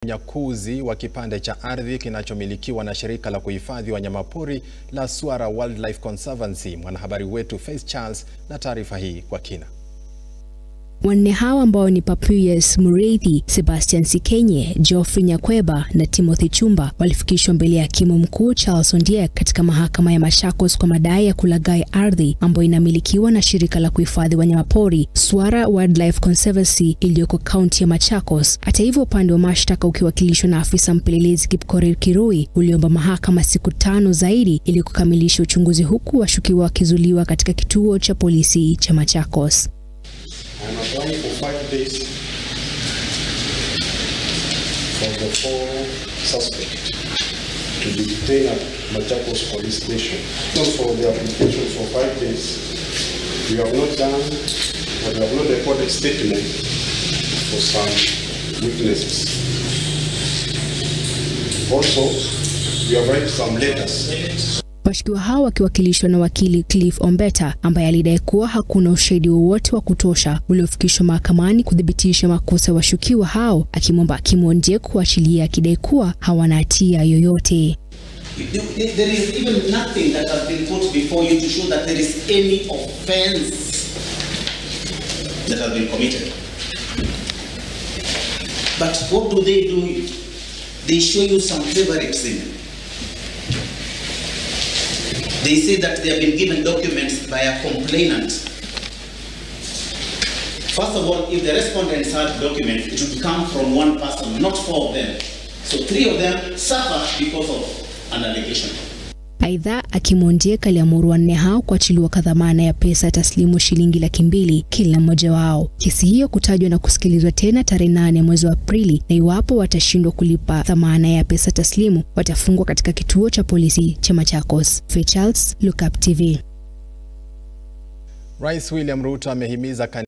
unyakuzi wa kipande cha ardhi kinachomilikiwa na shirika la kuhifadhi wanyamapori la Swara Wildlife Conservancy. Mwanahabari wetu Faith Charles na taarifa hii kwa kina. Wanne hao ambao ni Papias Muriithi, Sebastian Sikenye, Geoffrey Nyakweba na Timothy Chumba walifikishwa mbele ya hakimu mkuu Charles Ondiek katika mahakama ya Machakos kwa madai ya kulaghai ardhi ambayo inamilikiwa na shirika la kuhifadhi wanyamapori Swara Wildlife Conservancy iliyoko kaunti ya Machakos. Hata hivyo, upande wa mashtaka ukiwakilishwa na afisa mpelelezi Kipkorir Kirui uliomba mahakama siku tano zaidi ili kukamilisha uchunguzi, huku washukiwa wakizuiliwa katika kituo cha polisi cha Machakos. I'm applying for five days for the four suspects to be detained at Machakos police station. So for the application for five days, we have not done, but we have not recorded statement for some witnesses. Also, we have written some letters Washukiwa hao wakiwakilishwa na wakili Cliff Ombeta ambaye alidai kuwa hakuna ushahidi wowote wa kutosha uliofikishwa mahakamani kuthibitisha makosa ya washukiwa hao, akimwomba hakimu Ondiek kuachilia akidai kuwa hawana hatia yoyote. There is even nothing that has been put before you to show that there is any offense that has been committed. But what do they do? They show you some favoritism. They say that they have been given documents by a complainant. First of all, if the respondents had documents, it would come from one person, not four of them. So three of them suffer because of an allegation. Aidha, hakimu Ondiek aliamuru wanne hao kuachiliwa kwa dhamana ya pesa taslimu shilingi laki mbili kila mmoja wao. Kesi hiyo kutajwa na kusikilizwa tena tarehe nane mwezi wa Aprili, na iwapo watashindwa kulipa dhamana ya pesa taslimu watafungwa katika kituo cha polisi cha Machakos. Faith Charles, Look Up TV. Rais William Ruto amehimiza